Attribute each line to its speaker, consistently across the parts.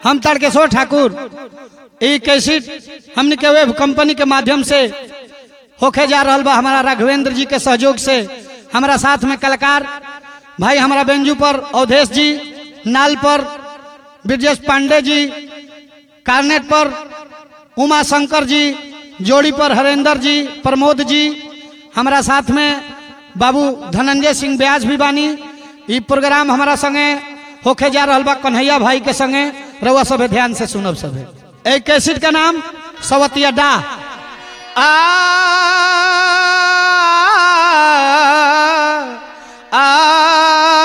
Speaker 1: हम तारकेश्वर ठाकुर ई कैसेट हमने के वेब कंपनी के माध्यम से होके जा रहल बा हमारा राघवेंद्र जी के सहयोग से हमारा साथ में कलाकार भाई हमारा बेंजू पर अवधेश जी नाल पर ब्रजेश पांडे जी कार्नेट पर उमा शंकर जी जोड़ी पर हरेंद्र जी प्रमोद जी हमारा साथ में बाबू धनंजय सिंह ब्याज भी बानी ई प्रोग्राम हमारा संगे होके जा रहल बा कन्हैया भाई के संगे रउआ सभे ध्यान से सुनब सभे एक कैसेट का नाम सवतिया डा आ आ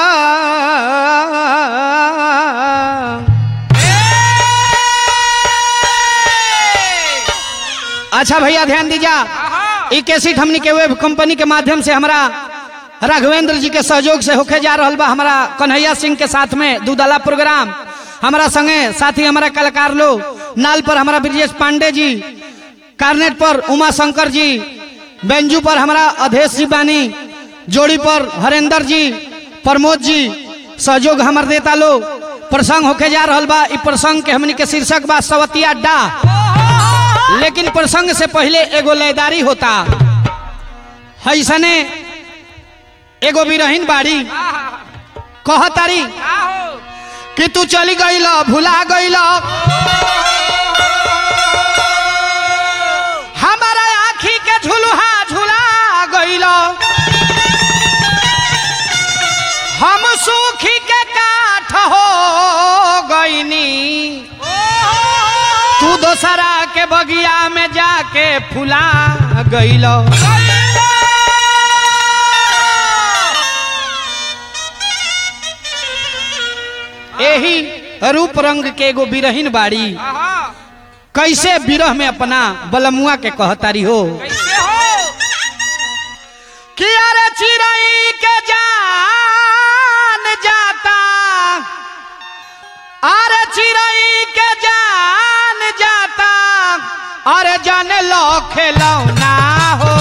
Speaker 1: अच्छा भैया ध्यान दीजा ई कैसेट हमनी के वेब कंपनी के माध्यम से हमारा राघवेंद्र जी के सहयोग से होके जा रहल बा हमारा कन्हैया सिंह के साथ में दूधला प्रोग्राम हमारा संगे साथी हमारा कलाकार लोग नाल पर हमारा ब्रजेश पांडे जी कार्नेट पर उमा शंकर जी बेंजू पर हमारा अधेश जी बानी जोड़ी पर हरेंद्र जी प्रमोद जी सहयोग हमार देता लोग प्रसंग होके जा रहल बा ई प्रसंग के हमनी के शीर्षक बा सवतिया डा लेकिन प्रसंग से पहले एगो लयदारी होता हैसने एगो बिरहीन बाड़ी कहतारी कि तू चली गईल भुला गईल हमारा आखी के झुलुहा झुला गईल हम सूखी के काठ हो गईनी तू दोसरा के बगिया में जाके फुला गईल यही रूप रंग के एगो बिरहीन बाड़ी कैसे बिरह में अपना बलमुआ के कहतारी हो कि अरे चिड़ई के जान जाता अरे चिड़ई के जान जाता अरे जाने लो खेलौना हो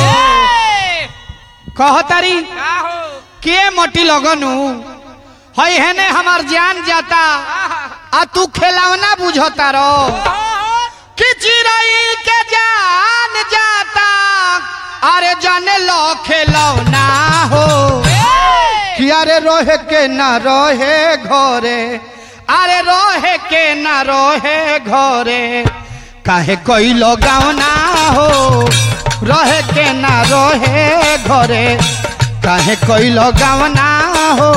Speaker 1: कहतारी के मोटी लगनू हई हेने हमार जान जाता आ तू खेलौना बुझता रो कि चिड़ई के जान जाता अरे जाने लो खेलौना हो कि अरे रोहे के ना रोहे घरे अरे रोहे के ना रोहे घरे काहे कोई गावना हो रहे के ना रोहे घरे काहे कोई गावना हो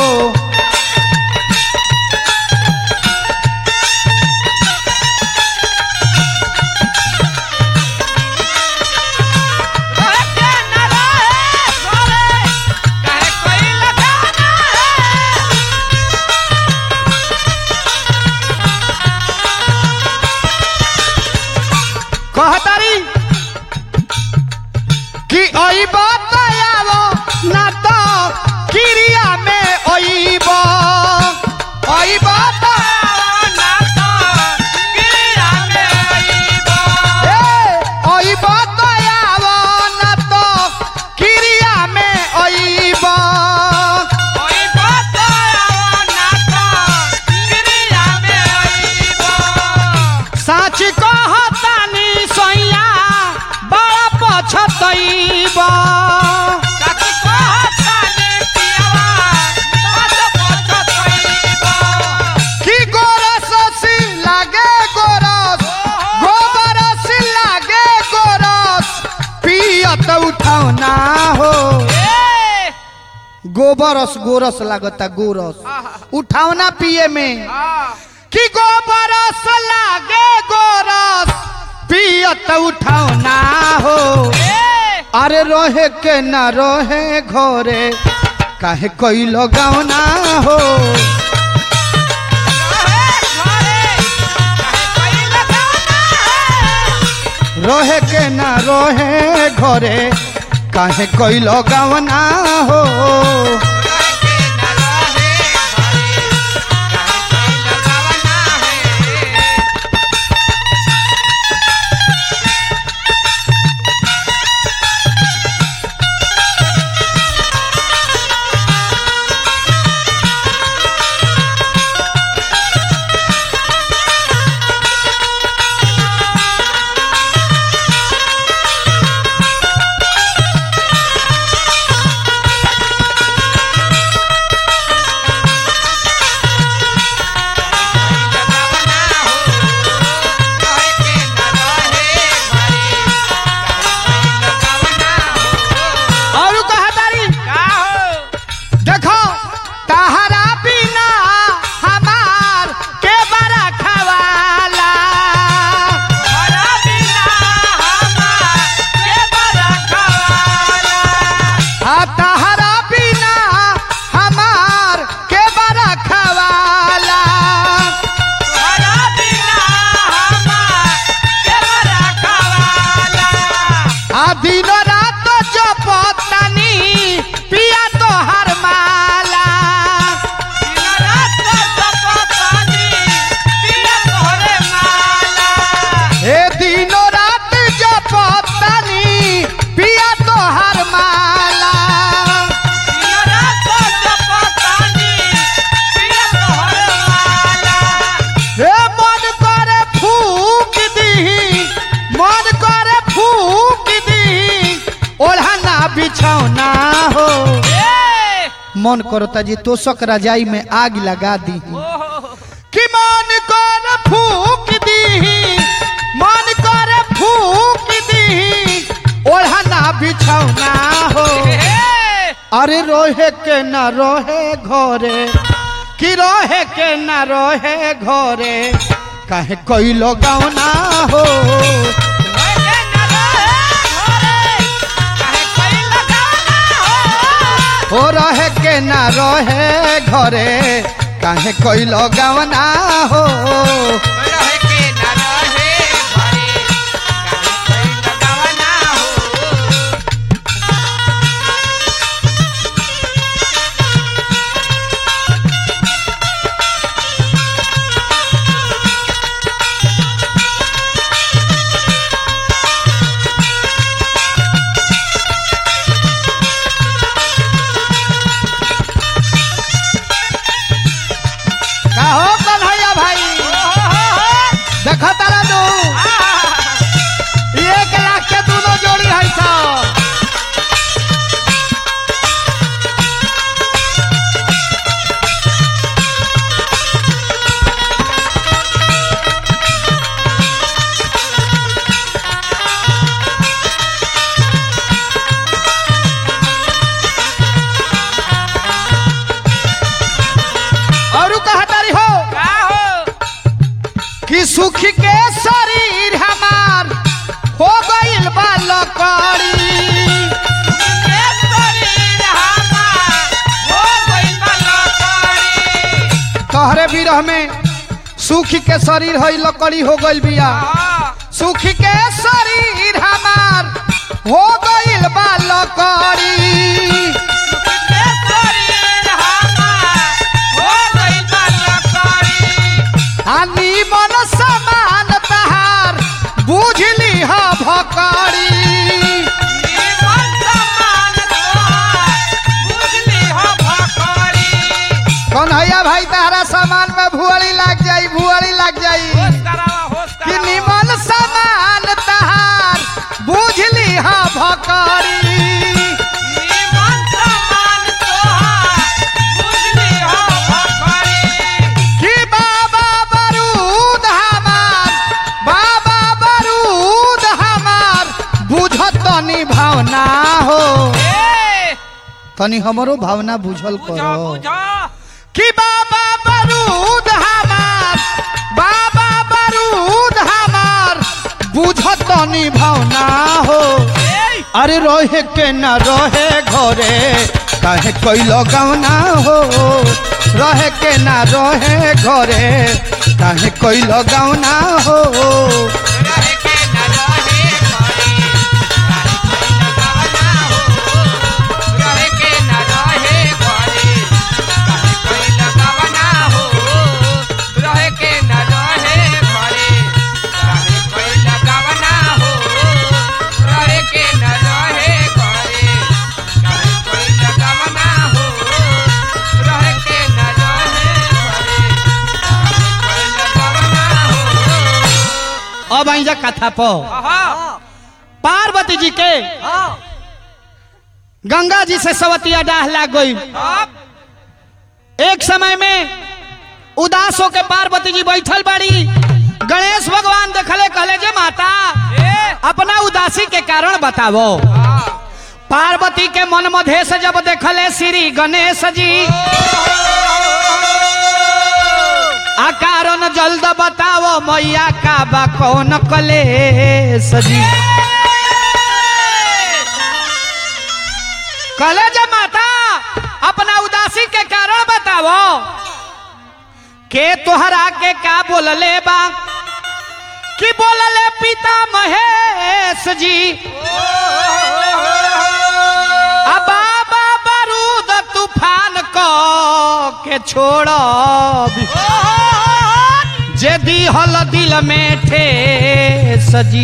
Speaker 1: कहतारी कि अइब तयावो ना तो किरिया में अइब अइब अइब तयावो ना तो किरिया में अइब साच कहतानी सैया बड़ा पछतइब कि गोरस लागे गोरस गोबरस लागे गोरस पियत उठौना हो गोबरस गोरस लागता गोरस उठौना पिए में कि गोबरस लागे गोरस पियत उठौना हो अरे रोहे के ना रोहे घरे काहे कोई लगावना हो रोहे के ना रोहे घरे काहे कोई लगावना हो बिछौना हो
Speaker 2: ए
Speaker 1: मन करता जी तोषक रजाई में आग लगा दी
Speaker 2: ओहो
Speaker 1: कि मन कर फूक दी मन कर फूक दी ओढ़ना बिछौना हो
Speaker 2: ए
Speaker 1: अरे रोहे के न रोहे घरे कि रोहे के न रोहे घरे काहे कोई लोग ना हो
Speaker 2: ओए न रहे घरे काहे कोई लगाना हो
Speaker 1: हो रहे के न रोहे घरे काहे कोई लोग ना हो
Speaker 2: रहे के न रहे घरे काहे कोई लगाना हो
Speaker 1: का हो कन्हैया भाई देखा तारा दू एक लाख के दोनों जोड़ी है सब और कहा तारी हो
Speaker 2: का हो
Speaker 1: कि सुख के शरीर हमार हो गइल बा लकड़ी
Speaker 2: के शरीर हमार हो गइल बा लकड़ी
Speaker 1: तोहरे बिरह में सुख के शरीर है लकड़ी हो गइल बिया
Speaker 2: हाँ
Speaker 1: सुख के शरीर हमार हो गइल बा लकड़ी
Speaker 2: के शरीर हमार हो गइल बा लकड़ी
Speaker 1: आनी मन समान तहार बुझली ह भकड़ी
Speaker 2: जीवन समान तोहार बुझली हो भकड़ी
Speaker 1: कन्हैया भाई तहरा सामान में भुअरी लग जाई भुअरी लग जाई
Speaker 2: होश करावा होश
Speaker 1: कि
Speaker 2: करावा
Speaker 1: निमन समान तहार बुझली ह भकड़ी
Speaker 2: जीवन समान तोहार बुझली हो भकड़ी
Speaker 1: कि बाबा बरूद हमार बाबा बरूद हमार बुझत तनी भावना हो
Speaker 2: ए
Speaker 1: तनी हमरो भावना बुझल
Speaker 2: बुझो
Speaker 1: करो
Speaker 2: बुझो
Speaker 1: कि बाबा बरूद हमार बाबा बरूद हमार बुझत तनी भावना हो
Speaker 2: ए
Speaker 1: अरे रोहे के न रोहे घरे काहे कोई लगौना हो रहे के न रोहे घरे काहे कोई लगौना हो
Speaker 2: रहे के न रहे घरे काहे कोई लगावना हो रहे के न रहे घरे काहे कोई लगावना हो रहे के न रहे घरे काहे कोई लगावना हो रहे के न रहे घरे काहे कोई लगावना हो रहे के न रहे घरे काहे कोई लगावना हो
Speaker 1: अब आई जा कथा पो
Speaker 2: आहा
Speaker 1: पार्वती जी के गंगा जी से सवतिया डाह लाग गई
Speaker 2: अब
Speaker 1: एक समय में उदास होके पार्वती जी बैठल बाड़ी गणेश भगवान देखले कहले जे माता
Speaker 2: ए
Speaker 1: अपना उदासी के कारण बतावो
Speaker 2: आ
Speaker 1: पार्वती के मन मधे से जब देखले श्री गणेश जी आ कारण जल्द बतावो मैया का बा कौन कलेश जी कहले जे माता अपना उदासी के कारण बतावो के तोहरा के का बोलले बा कि बोलले पिता महेश जी आ बाबा बारूद तूफान को के छोड़ब जे दिहल दिल में ठेस जी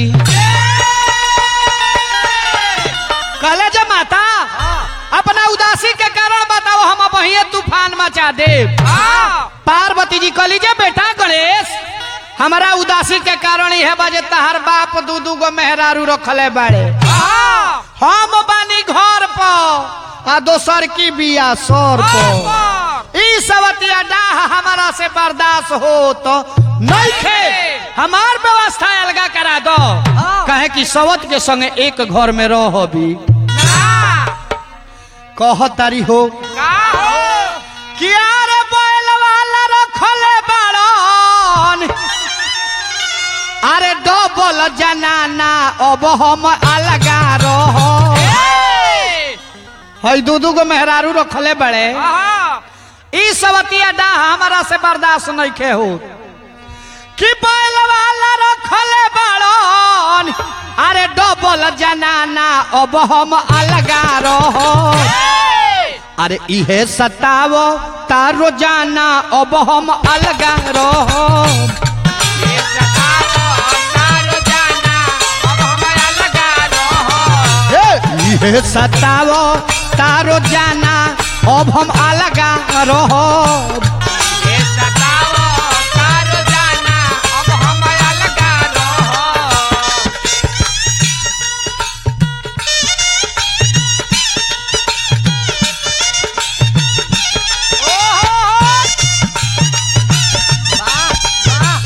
Speaker 1: कहले जे माता अपना उदासी के कारण बताओ हम वही तूफान मचा दे पार्वती जी कहली जे बेटा गणेश हमारा उदासी के कारण यह बजे तहार बाप दू दू गो मेहरारू रखले बाड़े
Speaker 2: हाँ
Speaker 1: हम बानी घर पर आ दोसर की बिया सर पर
Speaker 2: पर
Speaker 1: ई सवतिया डाह हमारा से बर्दाश्त हो तो नहीं खे हमार व्यवस्था अलगा करा दो कहे कि सवत के संगे एक घर में रह भी
Speaker 2: ना
Speaker 1: कह तारी हो
Speaker 2: का हो
Speaker 1: कि अरे बैल वाला रखले बाड़न अरे डबल जनाना अब हम अलगा रह
Speaker 2: ए
Speaker 1: हई दू दू गो मेहरारू रखले बड़े
Speaker 2: हाँ
Speaker 1: ई सवतिया डा हमारा से बर्दाश्त नहीं खे हो कि बैल वाला रखले बाड़न अरे डबल जनाना अब हम अलगा रह अरे इहे सतावो तारो जाना अब हम अलगा रह
Speaker 2: ये सतावो तारो जाना अब हमारा लगा रहो
Speaker 1: इहे सतावो तारो जाना अब हम अलगा रह
Speaker 2: ये सतावो तारो जाना अब हमारा लगा रहो वाह वाह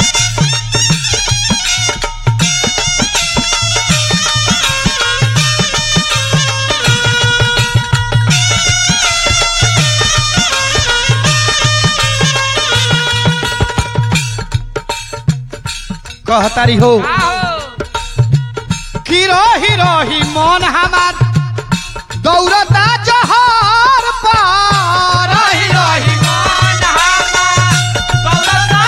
Speaker 1: कहतारी हो
Speaker 2: आओ
Speaker 1: कि रही रही मन हमार दौड़ता जहर पर रही रही
Speaker 2: मन हमार दौलता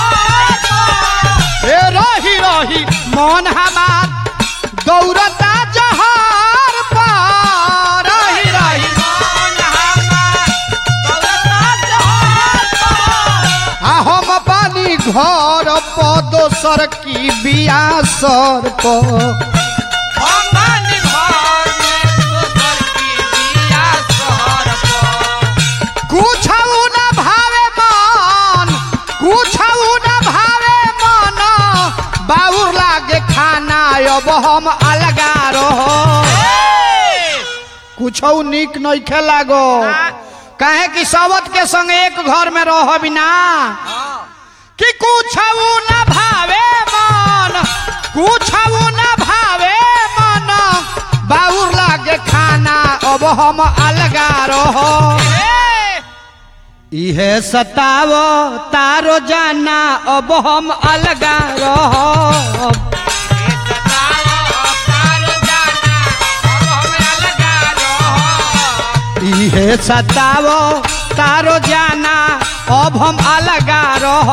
Speaker 2: जहान
Speaker 1: ए रही रही मन हमार दौड़ता जहर पर रही रही
Speaker 2: मन हमार दौलता जहान
Speaker 1: आ हम पानी घर पर दोसर की बिया सर पर
Speaker 2: हमन घर में दोसर की बिया शहर पर
Speaker 1: कुछ न भावे मन कुछ न भावे मन बाबूर लागे खाना अब हम अलगा रहो कुछ निक नहीं खे लागो कहे कि सबत के संग एक घर में रह बिना कि कुछ न भावे मन कुछ न भावे मन बाबूर लागे खाना अब हम अलगा रहो इहे सतावो तारो जाना अब हम अलगा रह इहे सतावो तारो जाना अब हम अलगा रह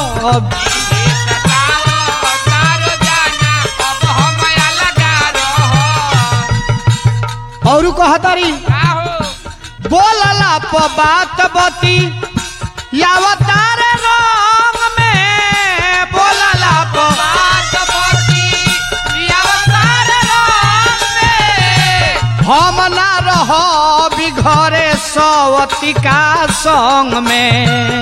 Speaker 1: और कहतारी बोलला प बात बती यावतार रंग में बोलला प हम ना रह घरे सवतिका संग में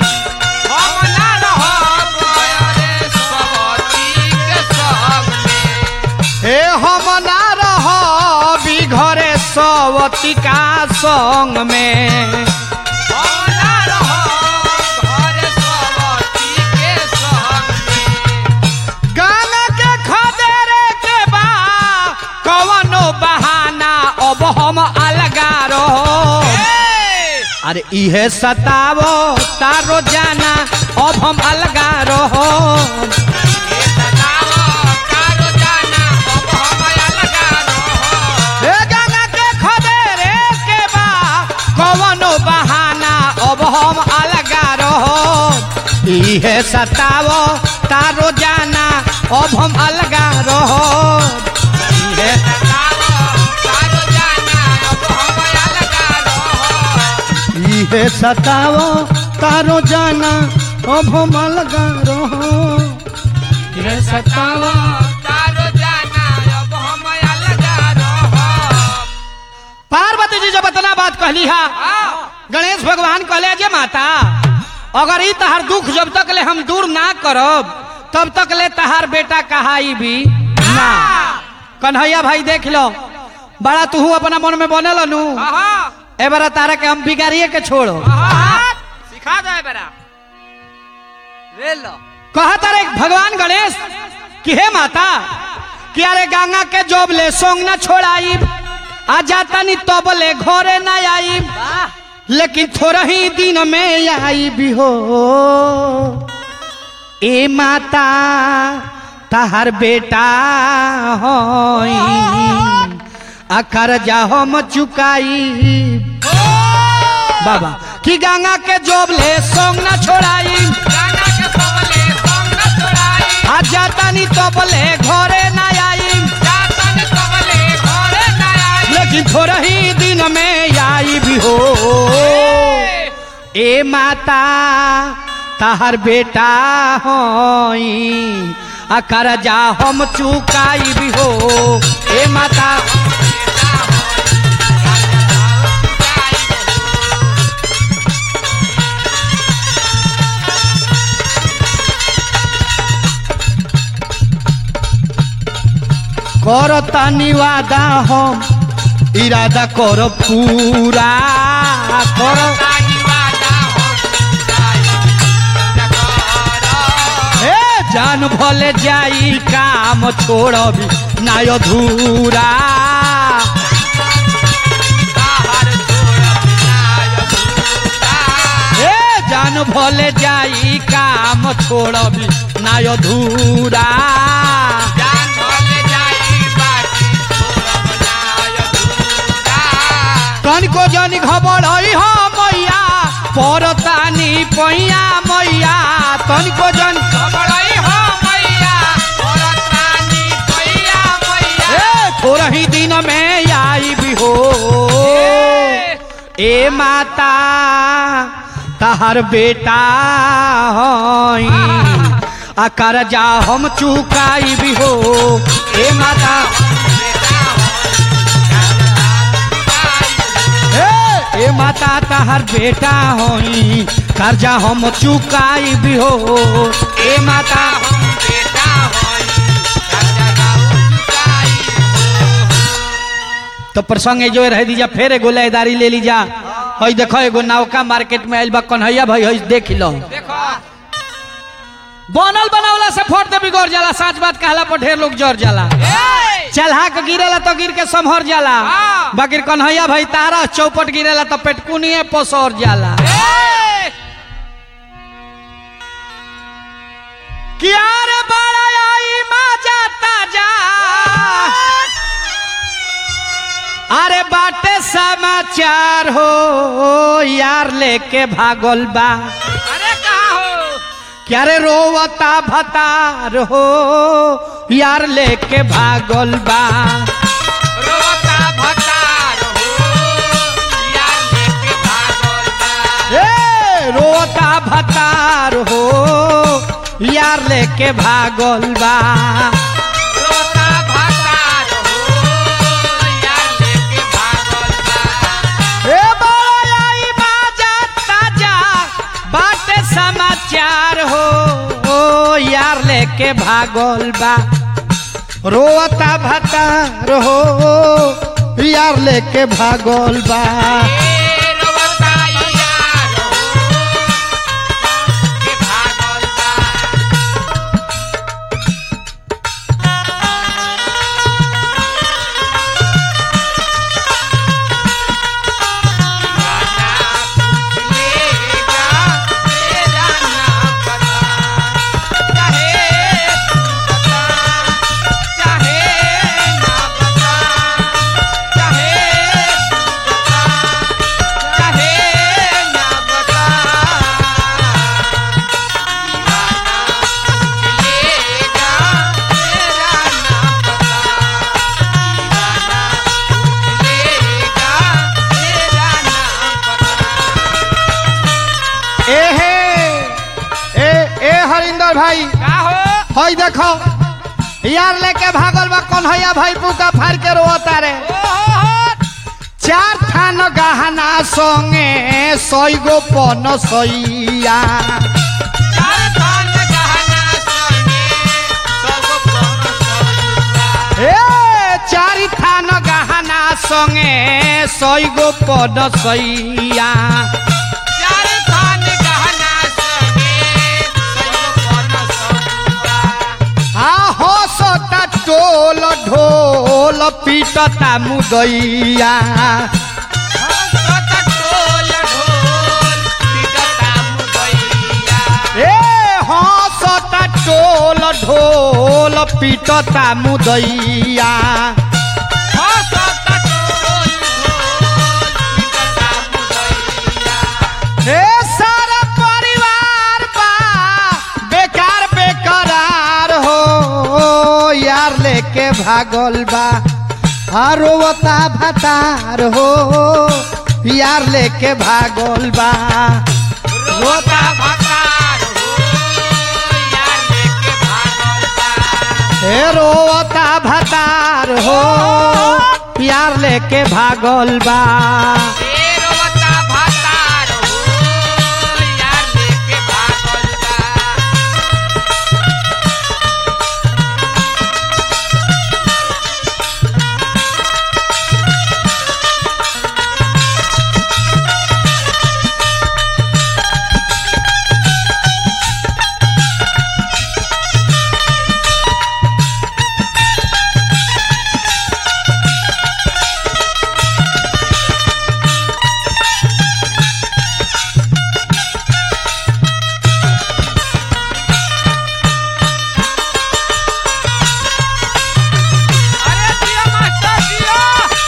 Speaker 1: हे हम ना रह घरे सवतिका संग में गाना के खदेरे के बा कवनो बहाना अब हम अलगा रहो अरे इहे सतावो तारो जाना अब हम अलगा रहो हे गाना के खदेरे के बा कवनो बहाना अब हम अलगा रहो इहे सतावो तारो जाना अब हम अलगा रहो इहे इहे सतावो तारो जाना अब हम अलगा रहो इहे सतावो पार्वती जी जब इतना बात कहली हा गणेश भगवान कहले जे माता अगर ई तहार दुख जब तक ले हम दूर ना करब तब तक ले तहार बेटा कहाई भी ना कन्हैया भाई देख लो बड़ा तू अपना मन में बनल नु
Speaker 2: आहा
Speaker 1: ए बारा तारा के हम बिगाड़िए के छोड़ो
Speaker 2: आहा सिखा दे बेरा ले लो
Speaker 1: कहा तारे भगवान गणेश कि हे माता कि अरे गंगा के जोब ले सोंग ना छोड़ाई आ जाता नी तबले घरे ना आई
Speaker 2: वाह
Speaker 1: लेकिन थोड़ा ही दिन में आई भी हो ए माता तहार बेटा होई आ कर्जा हम चुकाई बाबा कि गंगा के जोब ले सोंग ना छोड़ाई
Speaker 2: गाना के सबले संग न छोड़ाई
Speaker 1: आ जाता नी तबले घरे ना आई
Speaker 2: जातन सबले घरे न आई
Speaker 1: लेकिन थोड़ा ही दिन में आई भी हो ए माता तहर बेटा होई आ कर्जा हम चुकाई भी हो ए माता करता निवादा हम इरादा कर पूरा कर ए जान भले जाई काम छोड़बी ना अधूरा ए जान भले जाई काम छोड़बी ना अधूरा तनिको जनी खबर है हो मैया परतानी पैया मैया तनिको जन ए थोड़ा ही दिन में आई भी हो ए माता तहर बेटा होई आ कर्जा हम चुकाई भी हो ए माता ए, ए माता तहर बेटा होई कर्जा हम चुकाई भी हो ए माता तो प्रसंग जो रह दीजा फिर एगो लयदारी ले लीजा हई देखो एगो नौका मार्केट में आइल बा कन्हैया भाई हई देख लो
Speaker 2: देखो
Speaker 1: बनल बनावला से फोट दे बिगड़ जाला सच बात कहला पर ढेर लोग जर जाला
Speaker 2: ए!
Speaker 1: चलहा के गिरेला तो गिर के संभर जाला
Speaker 2: हाँ।
Speaker 1: बाकी कन्हैया भाई तारा चौपट गिरेला तो पेटकुनिए पसर जाला
Speaker 2: ए!
Speaker 1: किया रे बड़ा आई माजा ताजा अरे बाटे समाचार हो यार लेके भागल बा
Speaker 2: अरे कहा हो
Speaker 1: क्या रे रोवता भतार हो यार लेके भागल बा
Speaker 2: रोता भतार हो यार लेके भागल बा
Speaker 1: ए रोवता भतार हो यार लेके भागल बा
Speaker 2: रोता भतार हो यार लेके भागल बा
Speaker 1: ए बड़ा आई बाजा ताजा बाटे समाचार हो ओ यार लेके भागल बा रोवता भतार हो यार लेके भागल बा
Speaker 2: ए रोता यार हो के भागल बा लेगा तेरा नाम बता चाहे तू बता चाहे ना बता चाहे तू बता चाहे ना बता दीवाना लेगा तेरा नाम बता दीवाना लेगा तेरा नाम बता
Speaker 1: ए हे ए ए हरिंदर भाई
Speaker 2: का हो
Speaker 1: हई देखो यार लेके भागल बा कन्हैया भाई पुका फाड़ के रोता रे चार थान गहना संगे सैगो पन सैया
Speaker 2: चार थान गहना संगे सब कोन सैया
Speaker 1: ए संगे सैगो पदसैया
Speaker 2: चार थान गहना संगे सैगो पन सौआ
Speaker 1: आ हसता टोल ढोल पीटता मुदैया
Speaker 2: हंसत टोल ढोल पिटता मुदैया
Speaker 1: ए हसता टोल ढोल पीटता मुदैया
Speaker 2: हंसत टोल ढोल पिटता मुदैया
Speaker 1: ए सारा परिवार बा बेकार बेकरार हो यार लेके भागल बा रोवता भतार हो यार लेके भागल बा
Speaker 2: रोता भकार हो यार लेके भागल बा
Speaker 1: ए रोवता भतार हो यार लेके भागल बा
Speaker 2: ए रोता भकार हो यार लेके भागल बा अरे जिया मास्टर जिया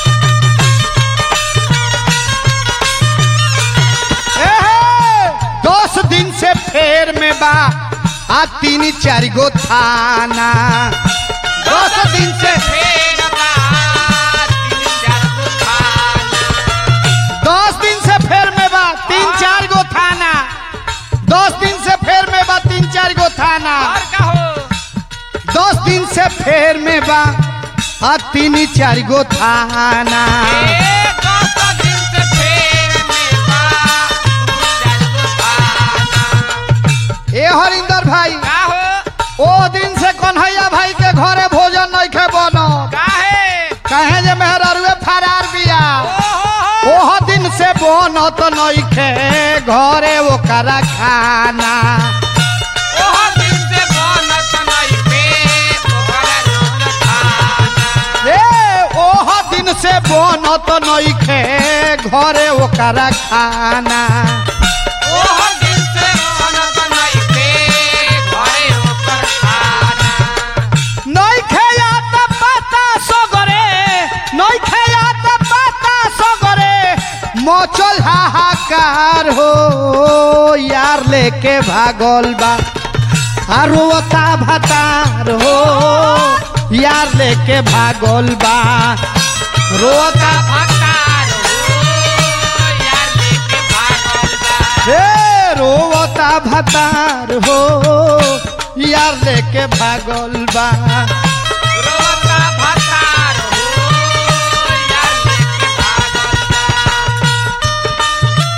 Speaker 1: एहे, दस दिन से फेर में बा आ तीन चार गो थाना दस दिन से
Speaker 2: फेर बात तीन चार गो थाना
Speaker 1: दस दिन से फेर में बा तीन चार गो थाना दस दिन से फेर में बा तीन चार गो थाना
Speaker 2: और कहो
Speaker 1: दस दिन से फेर में बा आ तीन चार गो थाना
Speaker 2: ए दस दिन से फेर में बा तीन चार गो थाना
Speaker 1: ए हरिंदर भाई
Speaker 2: का हो
Speaker 1: ओ दिन से कन्हैया भाई के घरे भोजन नहीं खे बनो
Speaker 2: काहे
Speaker 1: कहे जे मेहररुए फरार बिया
Speaker 2: ओहो
Speaker 1: ओह दिन से बनत नइखे घरे ओकरा खाना
Speaker 2: ओहो दिन से बनत नइखे ओकरा रोज खाना
Speaker 1: ए ओह दिन से बनत नइखे घरे ओकरा खाना
Speaker 2: ओहो दिन से बनत नइखे घरे ओकर खाना
Speaker 1: नइखे याद पता सगरे नइखे याद पता सगरे मचल हाहाकार हो यार लेके भागल बा आ रोता भतार हो यार लेके भागल बा रोता
Speaker 2: भकार हो यार लेके भागल बा
Speaker 1: हे रोता भतार हो यार लेके भागल बा
Speaker 2: रोता भकार हो यार लेके भागल बा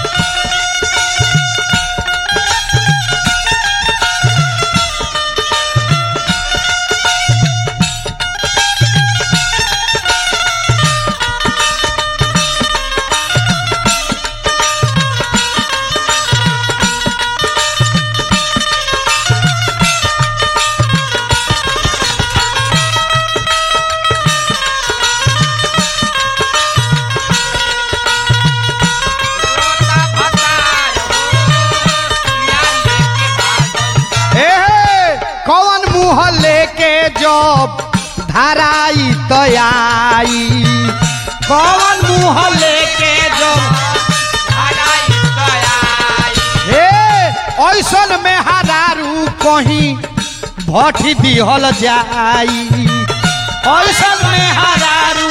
Speaker 2: रोता भकार हो यार लेके भागल बा
Speaker 1: ए कौन मुँह लेके जब धराई तयाई कौन मुँह लेके जब
Speaker 2: हराई गयाई
Speaker 1: ए ऐसन में हरारू कहीं भठी दिहल जाई ऐसन में हरारू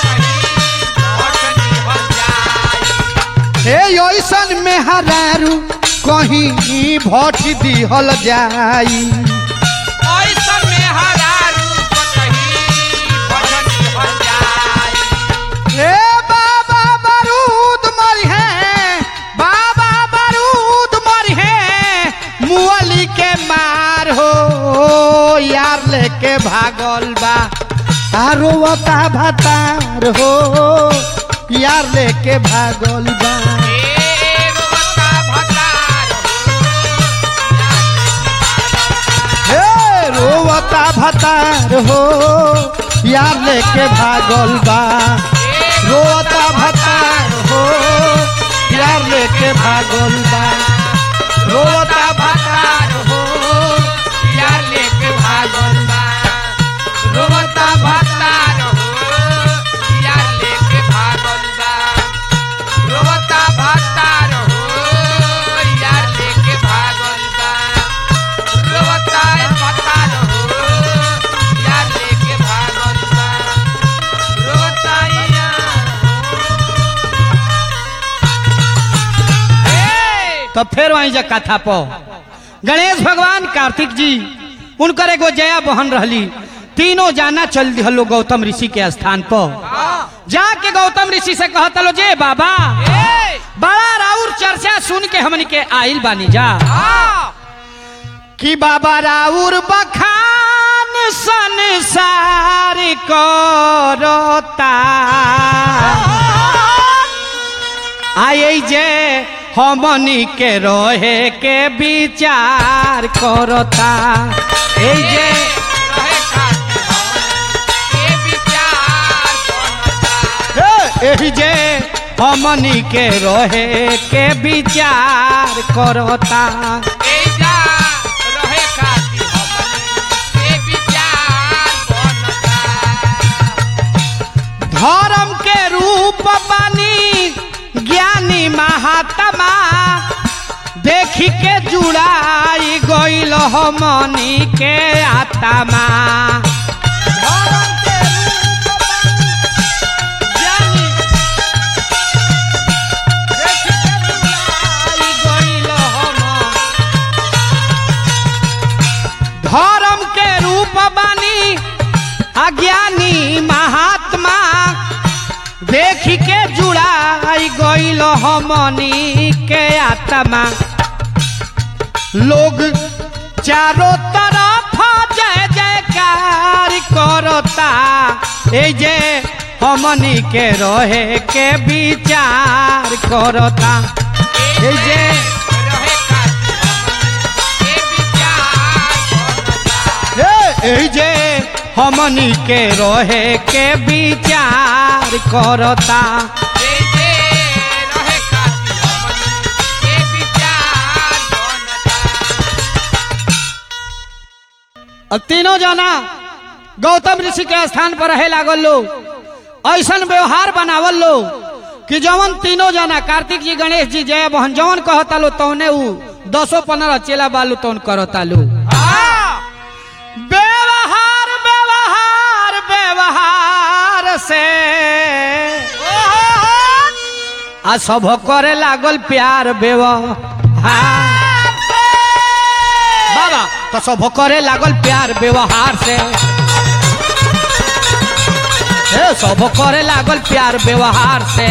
Speaker 1: हे ऐसन में हरारू कहीं भठी दिहल जाई ए बाबा बारूद मरी है बाबा बारूद मरी है मुअली के मार हो यार लेके भागल बा आ रोवता भतार हो यार लेके भागल बा हे रोवता भतार हो यार लेके भागल बा रोवता भतार हो यार लेके भागल बा रोवता भतार हो
Speaker 2: यार लेके भागल बा रोवता भतार हो यार लेके भागल बा रोवता भतार हो यार लेके भागल बा रोवता भतार हो यार लेके भागल बा रोवता यार
Speaker 1: तो फिर वहीं जा कथा पो गणेश भगवान कार्तिक जी उनकर एगो जया बहन रहली तीनों जाना चल दिहलो गौतम ऋषि के स्थान पर जाके गौतम ऋषि से कहत लो जे बाबा
Speaker 2: ए
Speaker 1: बड़ा राउर चर्चा सुन के हमन के आइल बानी जा
Speaker 2: आ
Speaker 1: कि बाबा राउर बखान संसार करता आई जे हमनी के रहे के विचार करता ए जे
Speaker 2: रहे खातिर ये विचार करता
Speaker 1: ए, एही जे हमनी के रहे के विचार करता
Speaker 2: एजा रहे खातिर हमनी ये विचार बनता
Speaker 1: धर्म के रूप बानी ज्ञानी महात्मा देखी के जुड़ाई गईल हमनी के आत्मा धर्म के रूप बानी ज्ञानी देखी के जुड़ाई गईल हम धर्म के रूप बानी अज्ञानी महात्मा देखी के जुड़ाई गईल हमनी के आत्मा लोग चारों तरफ जय जयकार करता ए जे हमनी के रहे के विचार करता ए जे
Speaker 2: रहे खातिर हमनी ये विचार बनता
Speaker 1: ए ए जे हमनी के रहे के विचार करता
Speaker 2: एजे रहे खातिर हमनी ये विचार बनता
Speaker 1: अब तीनों जना गौतम ऋषि के स्थान पर रहे लागल लो ऐसन व्यवहार बनावल लो कि जवन तीनों जना कार्तिक जी गणेश जी जय बहन जवन कहता लो तौने ऊ दसो पंद्रह चेला बालू तौन करता लो व्यवहार व्यवहार व्यवहार से आ सब करे लागल प्यार व्यवहार बाबा तो सब करे लागल प्यार व्यवहार से ए सब करे लागल प्यार व्यवहार से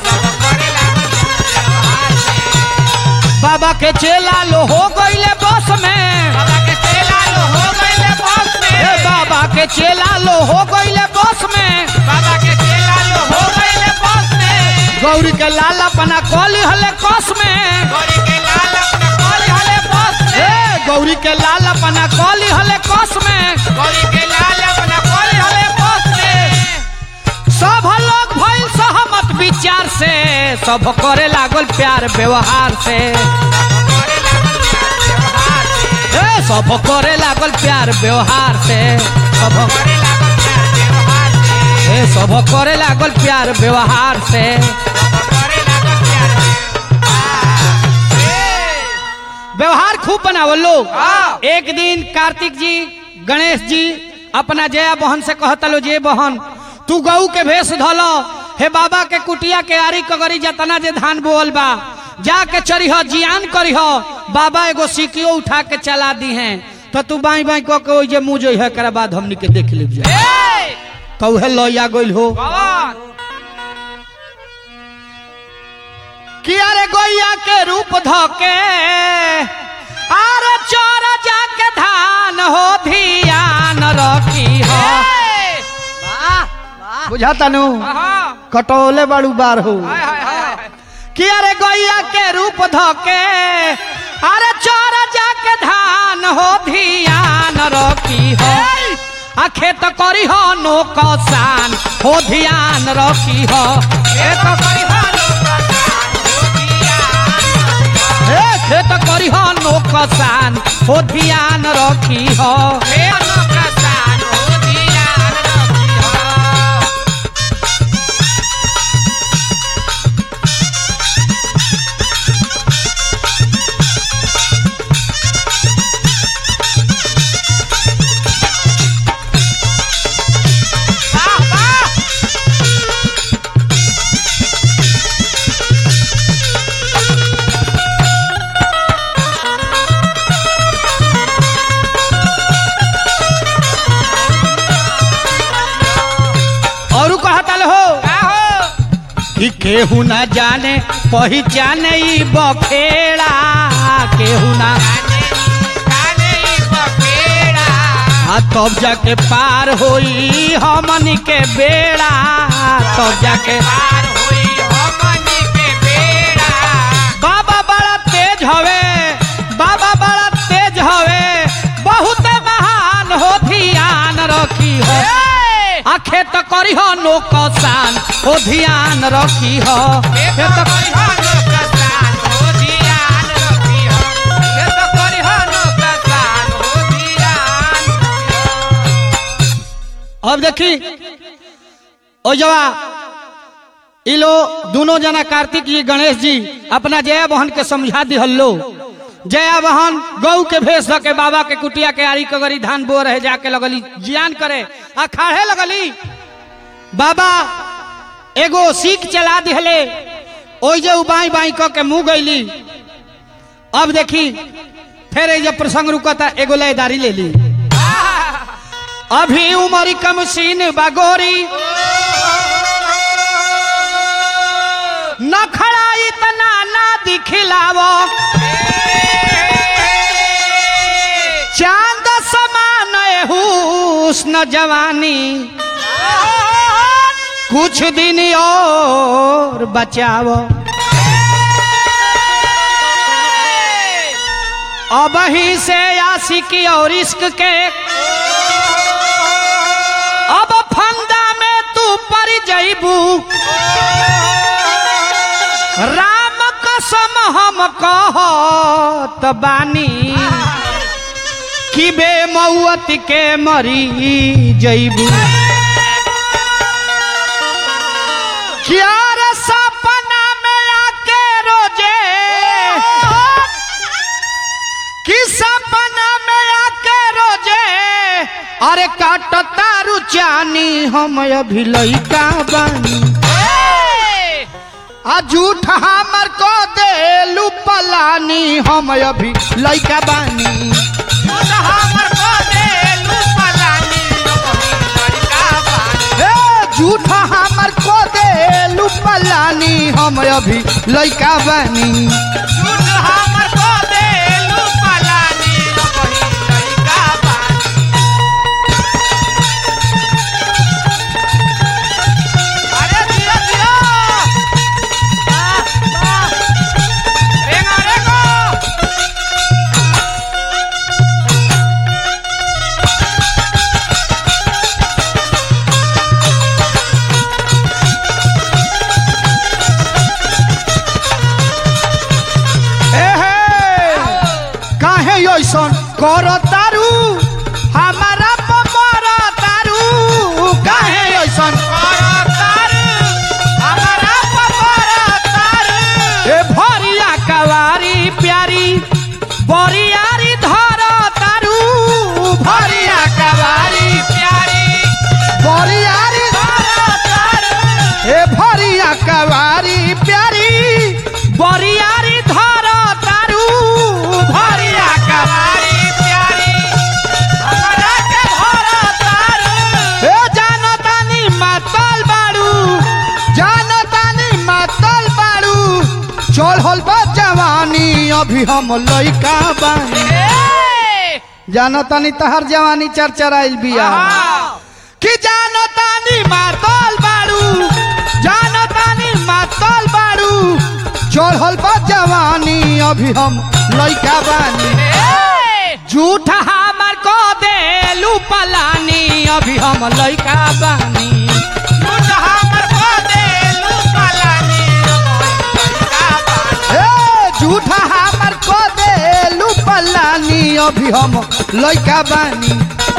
Speaker 1: बाबा के चेला लो हो गईले बस में
Speaker 2: बाबा के चेला लो हो गईले बस में
Speaker 1: ए बाबा के चेला लो हो गईले बस में
Speaker 2: बाबा के चेला लो हो गईले बस में
Speaker 1: गौरी के लाल अपना कॉली हले कस में
Speaker 2: गौरी के लाल अपना कॉल हले बस
Speaker 1: ए
Speaker 2: में
Speaker 1: गौरी के लाल अपना कॉली हले कस में
Speaker 2: गौरी के लाल अपना कॉल हले बस में
Speaker 1: सब लोग भइल सहमत विचार से सब करे लागल प्यार व्यवहार से
Speaker 2: करे लागल प्यार व्यवहार से
Speaker 1: ए सब करे लागल प्यार व्यवहार से सब
Speaker 2: करे लागल प्यार व्यवहार से
Speaker 1: ए सब करे लागल प्यार व्यवहार से
Speaker 2: करे लागल प्यार व्यवहार से
Speaker 1: व्यवहार खूब बनावल लोग
Speaker 2: हाँ।
Speaker 1: एक दिन कार्तिक जी गणेश जी अपना जया बहन से कहता लो जे बहन तू गऊ के भेष धलो हे बाबा के कुटिया के आरी कगरी जतना जे धान बोल बा जाके चरिह जियान करिह बाबा एगो सिकियो उठा के चला दी हैं तो तू बाई बाई कह के ओइ जे मुँह जो है एकरा बाद हमनी के देख लीजिए
Speaker 2: ए
Speaker 1: कौहे लइया गइल हो
Speaker 2: कौन
Speaker 1: कि अरे गोइया के रूप धके अरे चोर जाके धान हो धियान रखी हो बुझाता नु
Speaker 2: हाँ
Speaker 1: कटौले बड़ू बार हो
Speaker 2: हाय हाय हाय
Speaker 1: कि अरे गैया के रूप धके अरे चोर जाके धान हो ध्यान रखी हो आ खेत करी हो नो कसान हो ध्यान रखी हो खेत करी हो ए खेत करी हो नो कसान हो ध्यान रखी हो और कहता हो कि केहू ना जाने पहचाने ई बखेड़ा केहू ना आ तब जाके पार होई हमन के बेड़ा तब जाके बाबा बड़ा तेज हवे बाबा बड़ा तेज हवे बहुत महान हो ध्यान रखी हो आ खेत करी हो नो कसान हो ध्यान रखी हो खेत करी अब देखी ओ जवा ई लो दोनों जना कार्तिक जी गणेश जी अपना जया बहन के समझा दिहल्लो जया बहन गौ के भेष धऽ के बाबा के कुटिया के आरी कगरी धान बो रहे जाके लगली जियान करे आ खाड़े लगली बाबा एगो सीख चला दिहले ओइ जे उ बाई बाई क के मुंह गईली अब देखी फिर ये जब प्रसंग रुकता एगो लयदारी ले ली अभी उमर कम सीन बागोरी न खड़ा इतना ना दिखिलावो चांद समान हुस्न जवानी कुछ दिन और बचाओ अब ही से आशिकी और इश्क के अब फंदा में तू पर जईबू राम कसम हम कहत बानी कि बे मऊत के मरी जईबू क्या रे सपना में आके रोजे कि सपना में आके रोजे अरे काट तारू चानी हम अभी लइका बानी आ झूठ हमर को देलू पलानी हम अभी लइका बानी ए झूठ हमर को देलू पलानी हम अभी लइका बानी एहे काहे ऐसन कर तारू हमारा पमर तारू काहे ऐसन ए भरिया कवारी प्यारी बरियारी धर तारू भरिया कवारी बरियारी ए भरिया कवारी प्यारी बरियारी धर तारू भरिया कवारी ए जानतानी मातल बाड़ू जानतानी मातल बाड़ू चल होल बा जवानी अभी हम लइका बानी जानतानी तहर जवानी चरचराइल बिया कि जानो तानी मातल बाड़ू जानो तानी मातल बाड़ू चढ़ल बा जवानी अभी हम लइका बानी झूठ हमर को देलू पलानी अभी हम लइका बानी ए, झूठा हमर को देलू पलानी अभी हम लइका बानी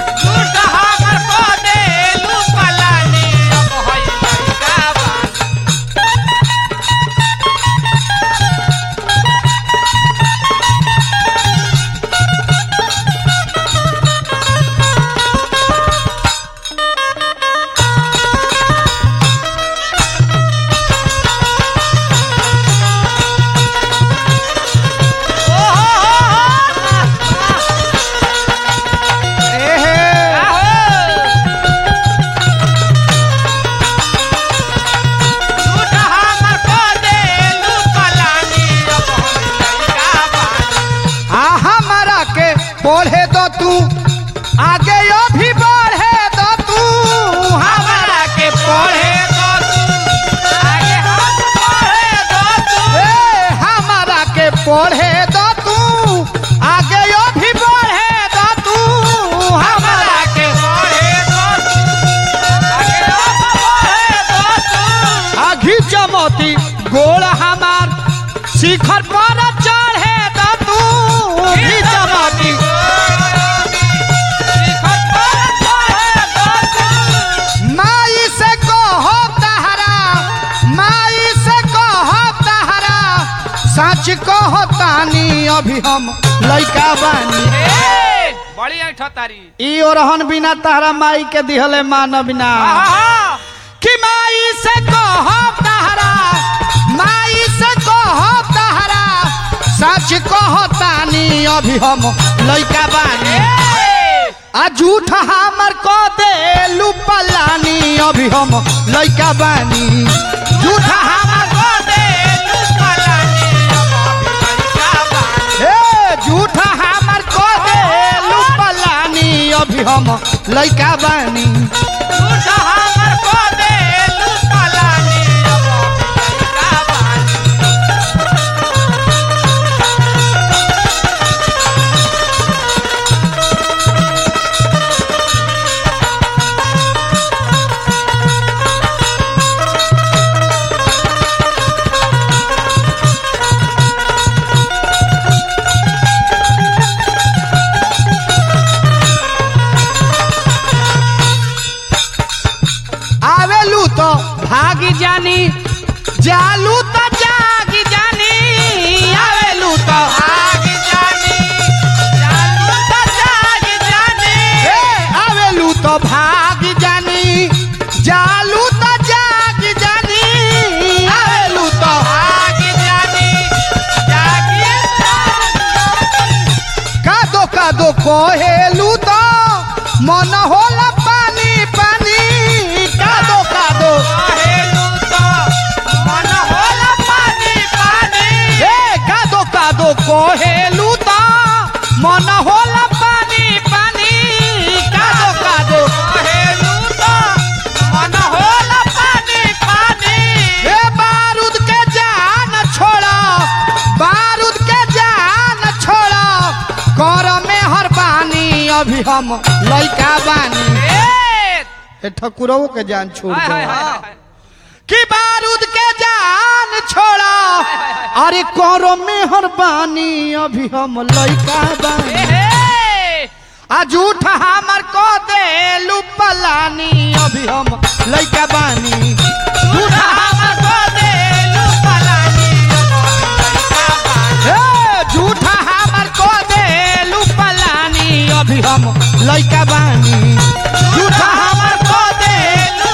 Speaker 1: आ हमारा के पढ़े तो तू आगे अभी बढ़े तो तू हमारा के पढ़े ए, हमारा के पढ़े तो तू आगे अभी बढ़े तो तू हमारा के आघी चमोती गोड़ हमार शिखर पर चढ़े तो तू आघी चमोती माई से कहो तहरा माई से कहो तहरा सच कहो तानी अभी हम लइका बानी
Speaker 2: बड़ी ऐठो तारी
Speaker 1: ई ओरहन बिना तहरा माई के दिहले मान बिना कि माई से कहो तहरा माई से कहो तहरा सच कहो तानी अभी हम लइका बानी आ झूठ हमर को देलू पलानी अभी हम लइका बानी झूठ हमर को ए झूठ हमर को देलू पलानी अभी हम लइका बानी आवेलू तो भागी जानी जालू तो जागी जानी आवेलू तो ए, आवेलू तो भागी जानी जालू तो जागी जानी आवेलू तो कादो कादो कोहेलू तो मन होला पानी पानी कादो कादो ए कादो कादो कोहेलू तो मन होला पानी पानी कादो कादो ए बारूद के जान छोड़ा बारूद के जान छोड़ा कर में हर बानी अभी हम लइका बानी ए ठकुरवो के जान छोड़ दो कि बारूद के जान छोड़ा अरे करो मेहर बानी अभी हम लइका बानी आ झूठ हमर को देलू पलानी अभी हम लइका बानी झूठ हमर को देलू ए झूठ हमर को देलू पलानी अभी हम लइका बानी झूठ हमर को देलू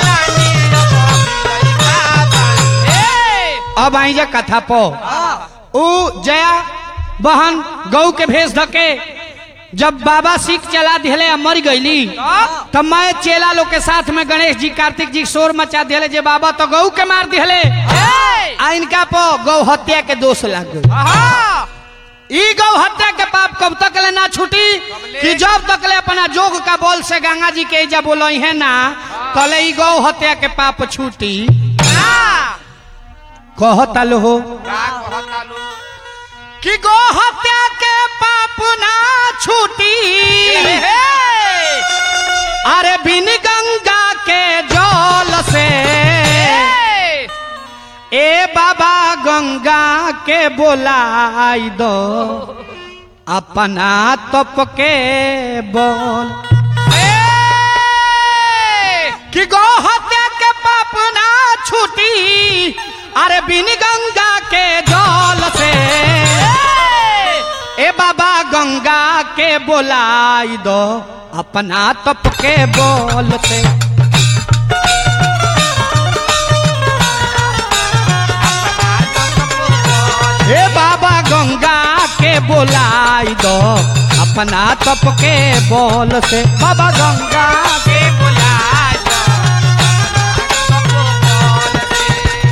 Speaker 1: अब आई जा कथा पो ऊ जया बहन गौ के भेष धके जब बाबा सीख चला दिले आ मर गईली तब मैं चेला लोग के साथ में गणेश जी कार्तिक जी शोर मचा दिले जे बाबा तो गौ के मार दिले आ इनका पो गौ हत्या के दोष लग गई ई गौ हत्या के पाप कब तक ले ना छूटी कि जब तक ले अपना जोग का बोल से गंगा जी के जब बोलो है ना कले ई गौ हत्या के पाप छूटी कहता लो हो
Speaker 2: का कहता लो
Speaker 1: कि गौ हत्या के पाप ना छूटी अरे बिन गंगा के जल से ए बाबा गंगा के बोलाई दो अपना तप के बोल कि गौ हत्या के पाप ना छूटी अरे बिन गंगा के जल से ए बाबा गंगा के बोलाई दो अपना तप के बोल से हे बाबा गंगा के बोलाई दो अपना तप के बोल से बाबा गंगा
Speaker 2: के बुलाए दो सबको बोल से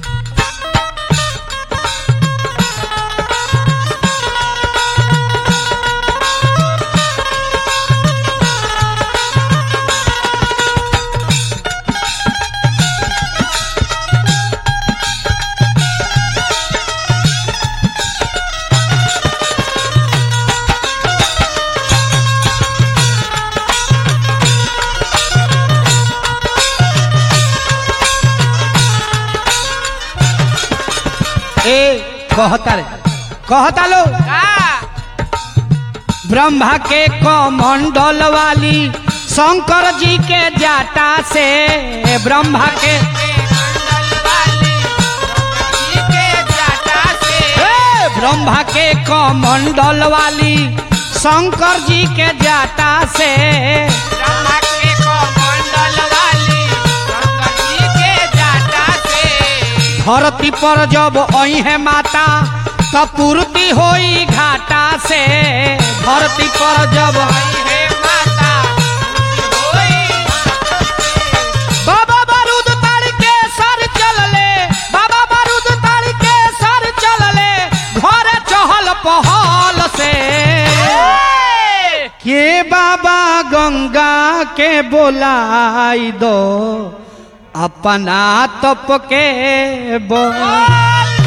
Speaker 1: ए कहता रे कहता लो
Speaker 2: का
Speaker 1: ब्रह्मा के कमंडल वाली शंकर जी के जाटा से ब्रह्मा के
Speaker 2: मंडल वाली जी के जाटा से
Speaker 1: ए, ब्रह्मा के कमंडल वाली शंकर जी के जाटा से
Speaker 2: ब्रह्मा के को मंडल वाली शंकर जी के जाटा से
Speaker 1: धरती पर जब आई है माता तब पूर्ति होई घाटा से धरती पर जब
Speaker 2: आई है माता होई
Speaker 1: बाबा बारूद ताड़ के सर चलले बाबा बारूद ताड़ के सर चलले घर चहल पहल से के बाबा गंगा के बोलाई दो अपना तप के बोल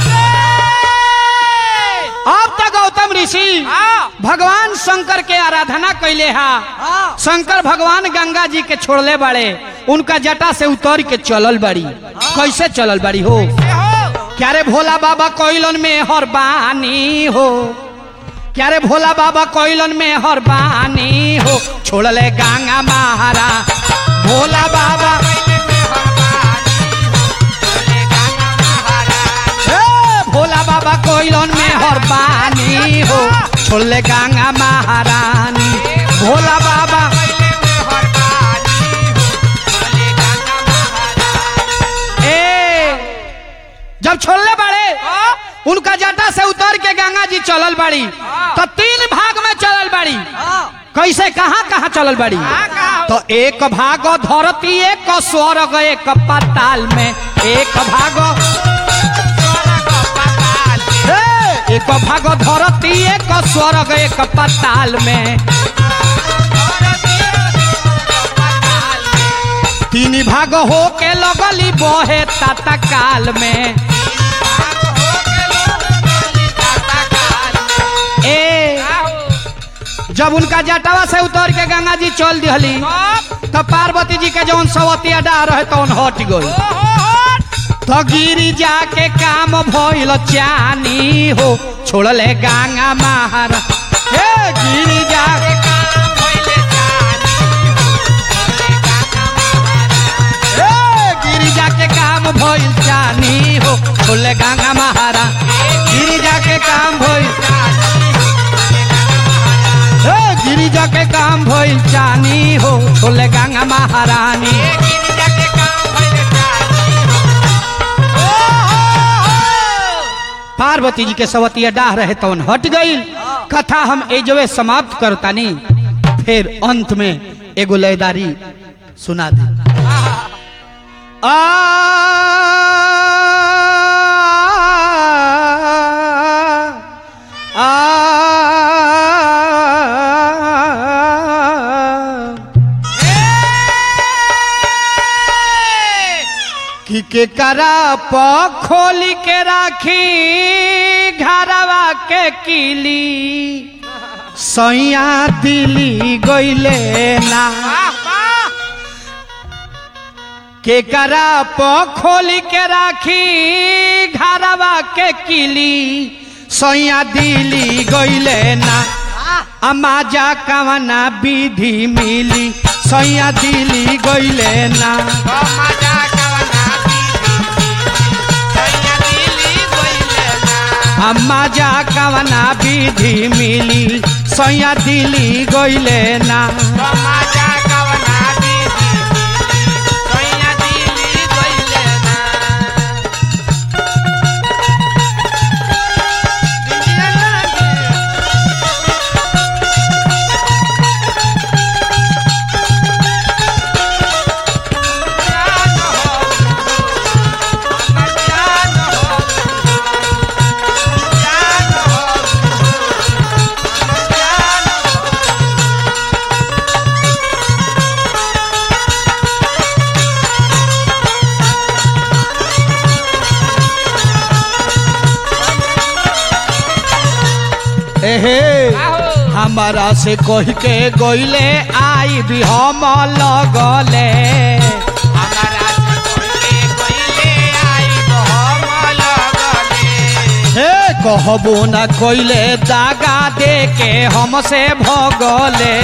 Speaker 1: अब तक गौतम ऋषि भगवान शंकर के आराधना कैले हा शंकर भगवान गंगा जी के छोड़ले बाड़े उनका जटा से उतर के चलल बाड़ी कैसे चलल बाड़ी हो क्या रे भोला बाबा कोइलन में हर बानी हो क्या रे भोला बाबा कोइलन में हर बानी हो छोड़ले गंगा महारा भोला बाबा ए, भोला बाबा कोइलन में हर बानी हो छोड़ले गंगा महारानी भोला बाबा ए जब छोड़ले बाड़े उनका जटा से उतर के गंगा जी चलल बाड़ी तो तीन भाग में चलल बाड़ी कैसे कहाँ कहाँ चलल बाड़ी तो एक भाग धरती एक स्वर्ग एक पताल में एक भाग ए, एक भाग धरती एक स्वर्ग एक पताल में तीन भाग हो के लगली बहे ताता काल में ए जब उनका जटावा से उतर के गंगा जी चल दिहली तो पार्वती जी के जौन सवतिया डा रहे तौन हट गई तो गिरी जाके काम भइल चानी हो छोड़ले गंगा महारा ए गिरी जाके ए गिरिजा के काम भइल चानी हो छोड़ले गंगा महारा गिरिजा के काम भइल ए गिरिजा के काम भइल चानी हो छोड़ले गंगा महारानी पार्वती जी के सवतिया डाह रहे तवन हट गई कथा हम एजवे समाप्त करतानी फिर अंत में एगो लयदारी सुना दे आ आ कि के करा प खोली के राखी घरवा के किली सैया दिली गईले ना
Speaker 2: वाह वाह
Speaker 1: के करा प खोली के राखी घरवा के किली सैया दिली गईले ना अमाजा कवना विधि मिली सैया दिली गईले ना
Speaker 2: ओ मजा कवना सैया दिली गइले ना
Speaker 1: अमाजा कवना विधि मिली सैया दिली गईले ना
Speaker 2: ओ मजा कवना सैया दिली गइले ना दिलिया लागे जान हो जान हो जान हो जान हो
Speaker 1: एहे
Speaker 2: आहो
Speaker 1: हमारा से कह के गईले आई भी हम लगले
Speaker 2: हमारा से कोइले कोइले आई हम लगले
Speaker 1: हे कहबो न कइले दागा दे के हमसे भगले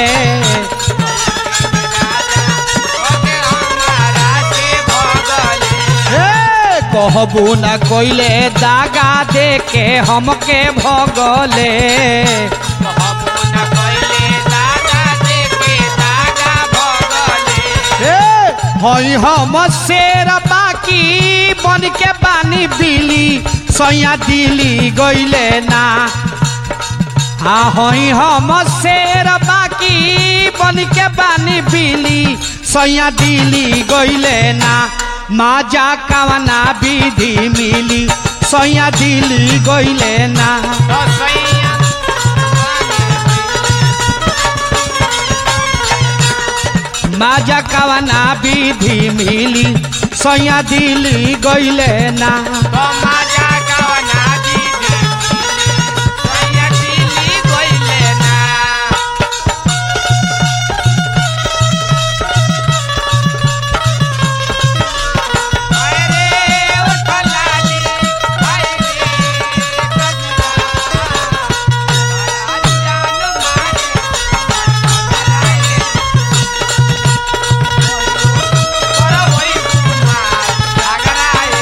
Speaker 2: ओके हमारा से भगले
Speaker 1: हे कहबो न कइले दागा दे के हमके भगले
Speaker 2: कहबो न कोइले दादा देखे दादा भगले
Speaker 1: हे हई हम शेर बाकी बन के बानी बिली सैया दिली गइले ना आ हई हम शेर बाकी बन के बानी बिली सैया दिली गइले ना माजा कवना विधि मिली सैया दिली गइले ना
Speaker 2: तो सैया
Speaker 1: माजा कवना विधि मिली सैया दिली गइले ना
Speaker 2: तो मजा कवना दीदी सैया दिली गइले ना हाय रे उठलाली हाय रे गजरा आज जान मारे बड़ा वही कुमार लागराए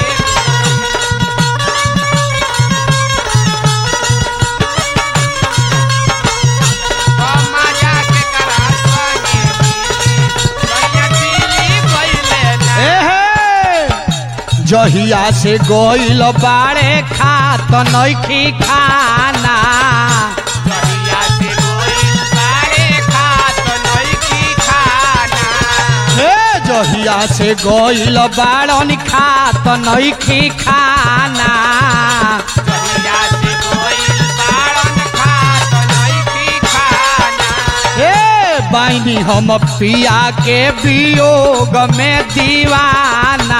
Speaker 2: मजा के करा संगे सैया दिली गइले ना
Speaker 1: एहे जहिया से गइल बाड़े खात नइखी खाना
Speaker 2: जहिया से गोइल बारे खात नइखी खाना
Speaker 1: हे जहिया से गइल बाड़न खात नइखी खाना
Speaker 2: जहिया से गोइल बारन खात नइखी खाना
Speaker 1: हे बाइनी हम पिया के वियोग में दीवाना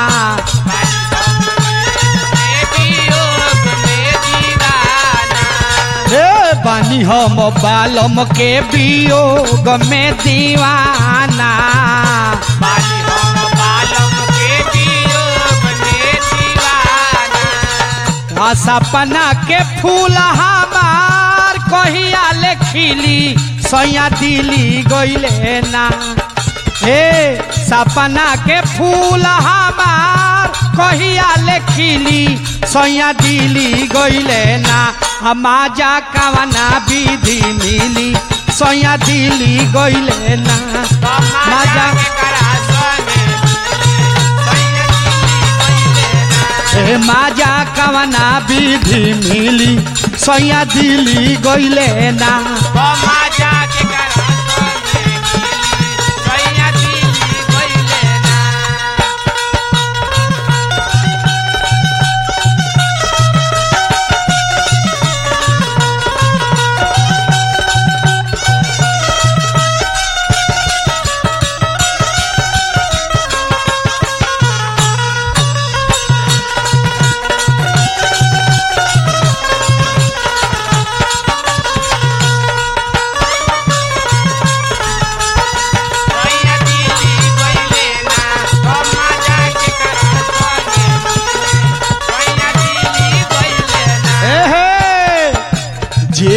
Speaker 2: वियोग में दीवाना
Speaker 1: हे बानी हम बालम के वियोग में दीवाना
Speaker 2: बाली हम बालम के वियोग में दीवाना
Speaker 1: आ सपना के फूल हमार कहिया ले खिली सैया दिली गइले ना हे सपना के फूल हमार कहिया ले खिली सैया दिली गइले ना हमाजा कवना विधि मिली सैया दिली गइले ना
Speaker 2: मजा के करा संगे सैया दिली गइले ना
Speaker 1: हे माजा कवना विधि मिली सैया दिली गइले ना
Speaker 2: मजा के करा संगे सैया दिली गइले ना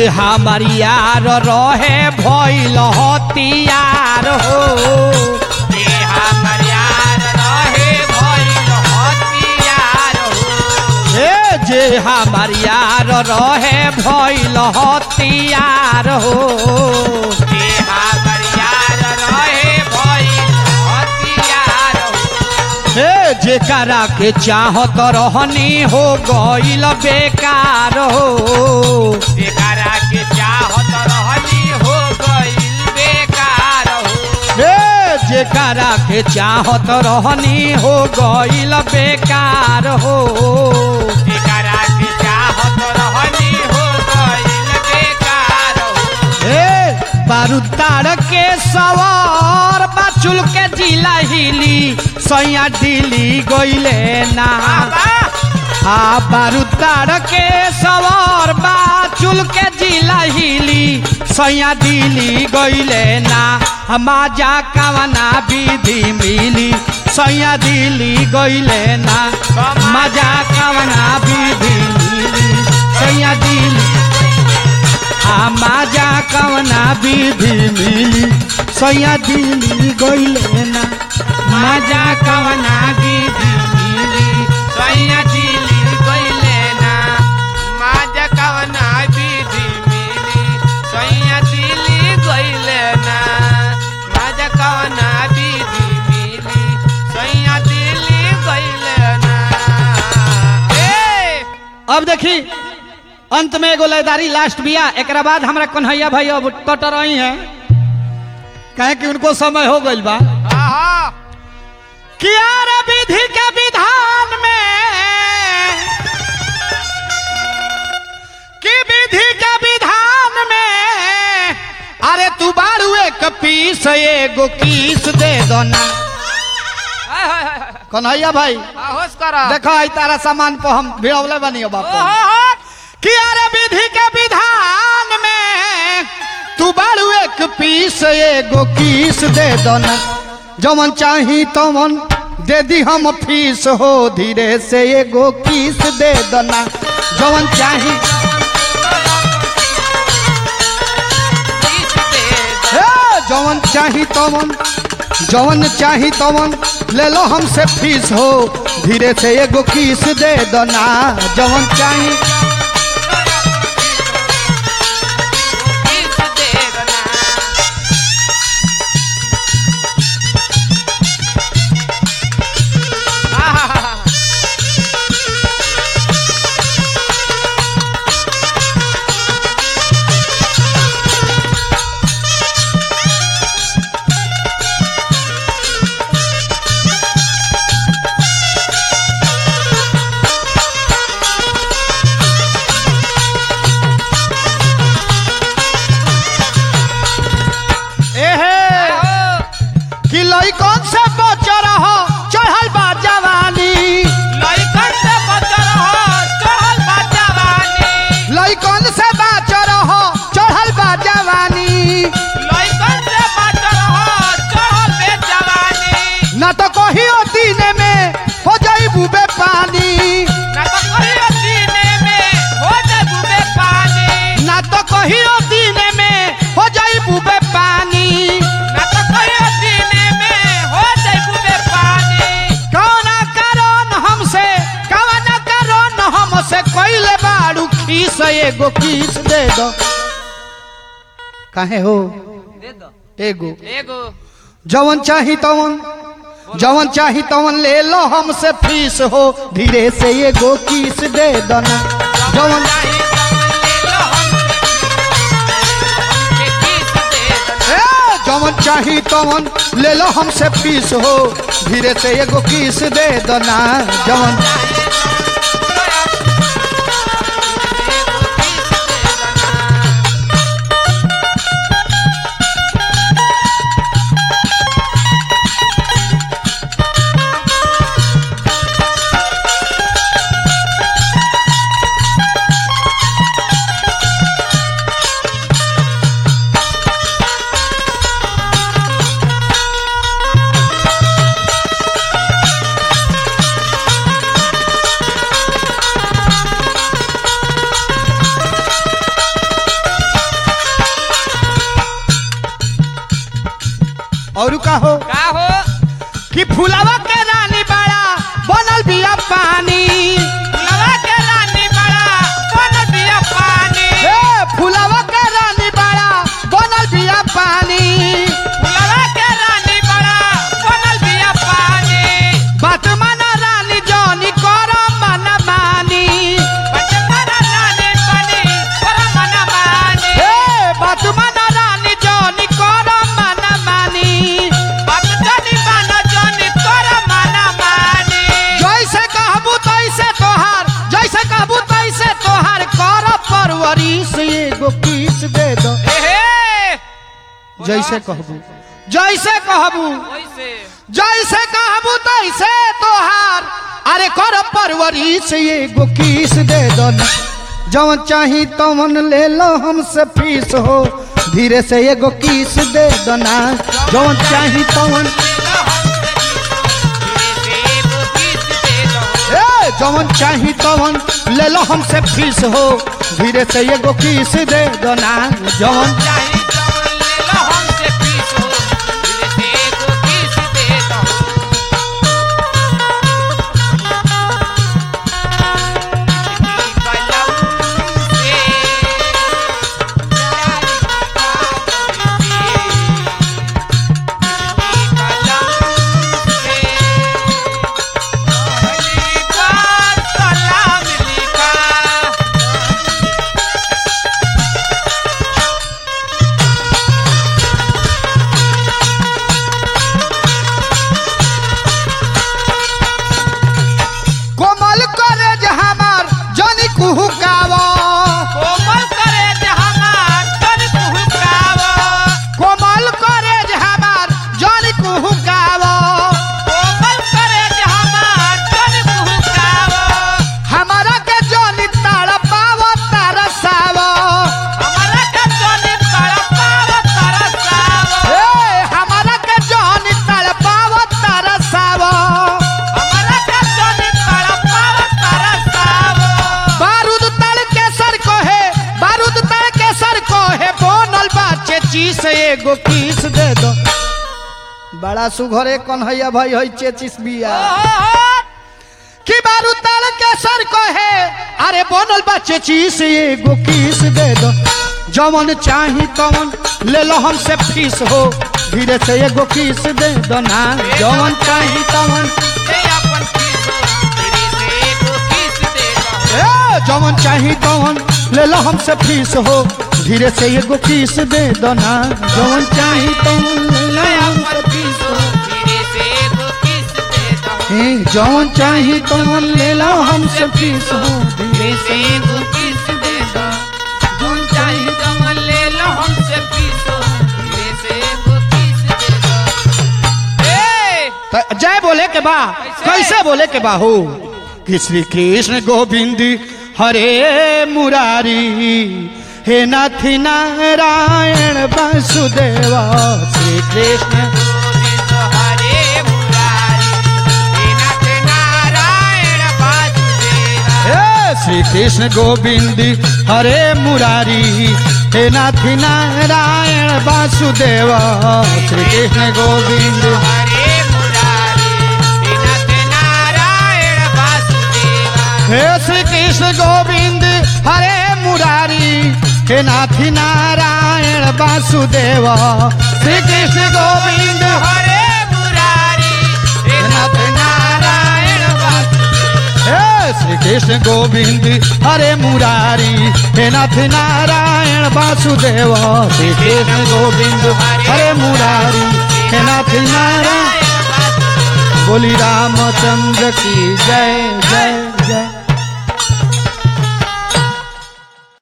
Speaker 1: जे हमार यार रहे भइल हतियार हो
Speaker 2: जे हमर यार रहे भइल हथियार हो
Speaker 1: ए जे हमार यार रहे भइल हतियार हो
Speaker 2: जे हमर यार रहे भइल हथियार हो
Speaker 1: ए जेकरा के चाहत रहनी हो गइल बेकार हो
Speaker 2: जेकरा के चाहत रहनी हो गइल बेकार हो
Speaker 1: ए जेकरा के चाहत रहनी हो गइल बेकार हो
Speaker 2: जेकरा के चाहत रहनी हो गइल बेकार हो
Speaker 1: ए बारूदार के सवार बाचुल के जिला हिली सैया दिली गइले ना
Speaker 2: बाबा
Speaker 1: आ बारूदार के सवार बाचुल के जिला हिली सैया दिली गइले ना माजा कवना विधि मिली सैया दिली गइले ना मजा कवना विधि मिली सैया दिली आ माजा कवना विधि मिली सैया दिली गइले ना माजा कवना विधि मिली
Speaker 2: सैया दिली गइले ना माजा कवना विधि मिली सैया दिली गइले ना माजा कवना विधि मिली सैया दिली गइले ना ए
Speaker 1: अब देखी अंत में एगो लयदारी लास्ट बिया एकरा बाद हमरा कन्हैया भाई अब टटर रही है कहे कि उनको समय हो गइल बा
Speaker 2: आहा
Speaker 1: किया रे विधि के विधान में कि विधि के विधान में अरे तू बारू एक पीस एगो किस दे दो ना
Speaker 2: हाय, हाय, हाय, हाय।
Speaker 1: कन्हैया भाई
Speaker 2: आ, होश करा
Speaker 1: देखो आई तारा सामान पर हम भिड़ौले बनी हो बापू
Speaker 2: ओहो
Speaker 1: कि अरे विधि के विधान में तू बारू एक पीस एगो किस दे दो ना जमन चाही तमन दे दी हम फीस हो धीरे से एगो किस दे दो ना जमन चाही
Speaker 2: किस दे
Speaker 1: ए, जवन चाही तमन जवन चाही तमन ले लो हमसे फीस हो धीरे से एगो किस दे दो ना जवन चाही
Speaker 2: किस दे ना आहा
Speaker 1: एहे कि लइकन से बच रहो चढ़ल बा जवानी
Speaker 2: लइकन से बचल हो चढ़ल बा जवानी
Speaker 1: लइकन से बच रहो चढ़ल बा जवानी
Speaker 2: लइकन से बचल हो चढ़ल बे जवानी
Speaker 1: ना तो कहियो दिन में हो जाई बुबे पानी
Speaker 2: ना तो कहियो सीने में हो जाबू बे पानी
Speaker 1: ना तो कहियो दिन में हो जाई बुबे पानी
Speaker 2: ना तो कहियो सीने में हो जाबू बे पानी
Speaker 1: कौन कारण हमसे कौन कारण हमसे कइले बाड़ू खीस एगो किस दे दो काहे हो
Speaker 2: दे दो
Speaker 1: एगो
Speaker 2: एगो
Speaker 1: जवन चाही तवन जवन चाही तवन ले लो हमसे फीस हो धीरे से एगो किस दे दो ना जवन
Speaker 2: चाही तवन ले लो हमसे किस दे दो
Speaker 1: ए, जवन चाही तवन ले लो हमसे फीस हो धीरे से एगो किस दे दो ना जवन और का हो
Speaker 2: का हो
Speaker 1: कि फुलावा के रानी बड़ा बनल बिया पानी
Speaker 2: फुलवा के रानी बड़ा बन दिया पानी
Speaker 1: ए फुलावा के रानी बड़ा बनल बिया पानी
Speaker 2: फुलवा के रानी बड़ा बनल दिया पानी
Speaker 1: बात माना रानी जॉनी करो मन मानी
Speaker 2: बचपन रानी बनी पर मन मानी
Speaker 1: ए बात माना रानी जॉनी करो मन मानी
Speaker 2: बात जानी मानो जानी तोर मन मानी
Speaker 1: जैसे कहबू तैसे तोहार जैसे कहबू तैसे तोहार कर परवरिश एगो किस दे दो
Speaker 2: एहे
Speaker 1: जैसे कहबू जैसे कहबू
Speaker 2: ओइसे
Speaker 1: जैसे कहबू तैसे तोहार अरे कर परवरिश एगो किस दे दो ना जवन चाही तवन ले लो हमसे फीस हो धीरे से एगो किस दे दो ना जवन चाही तवन ए जवन चाही तवन ले लो हमसे फीस हो धीरे से एगो किस दे दो ना जवन कोमल करे जे हमार जनी कुहू कावा
Speaker 2: कोमल करे जे हमार तन कुहुकावा
Speaker 1: कोमल करे जे हमार जनी कुहू कावा
Speaker 2: कोमल करे जे हमार तन कुहुकावा
Speaker 1: हमारा के जनी ताड़ पावा तरसावा
Speaker 2: हमारा के जनी तड़पावा तरसावा
Speaker 1: ए हमारा के जनी ताड़ पावा तरसावा
Speaker 2: हमारा के जनी तड़पावा तरसावा
Speaker 1: बारूद तल के सर को है बारूद तल के सर को है बोनल बाचे चीस एगो किस दे दो बड़ा सुघरे कन्हैया भाई है चेचिस बिया कि बारू तल के सर को है अरे बनल बच्चे चीज एगो किस दे दो जवन चाही तवन ले लो हमसे फीस हो धीरे से एगो किस दे दो ना जवन चाही तवन
Speaker 2: ए अपन किसो तेरी से एगो किस दे दो
Speaker 1: ए जवन चाही तवन ले लो हमसे फीस हो धीरे से एगो किस दे दो ना जवन चाही तवन ले लो
Speaker 2: ए
Speaker 1: हमसे
Speaker 2: अपन किसो तेरी से एगो किस दे दो
Speaker 1: ए जवन चाही तवन ले लो हमसे फीस हो धीरे
Speaker 2: तेरी से एगो किस दे दो जोन चाहिए कमल ले लो हमसे किसो तेरी से एगो किस दे दो ए
Speaker 1: त- जय बोले के बा कैसे बोले के बा हो कि श्री कृष्ण गोविंद हरे मुरारी हे नाथ नारायण वासुदेवा श्री कृष्ण
Speaker 2: गोविंद हरे मुरारी हे नाथ नारायण वासुदेवा
Speaker 1: हे श्री कृष्ण गोविंद हरे मुरारी हे नाथ नारायण वासुदेवा श्री कृष्ण गोविंद
Speaker 2: हरे मुरारी हे नाथ नारायण वासुदेवा
Speaker 1: हे श्री कृष्ण गोविंद हरे मुरारी हे नाथ नारायण वासुदेवा श्री कृष्ण गोविंद
Speaker 2: हरे मुरारी हे नाथ नारायण वासुदेवा
Speaker 1: हे श्री कृष्ण गोविंद हरे मुरारी हे नाथ नारायण वासुदेवा श्री कृष्ण गोविंद हरे मुरारी हे नाथ नारायण बोली रामचंद्र की जय जय जय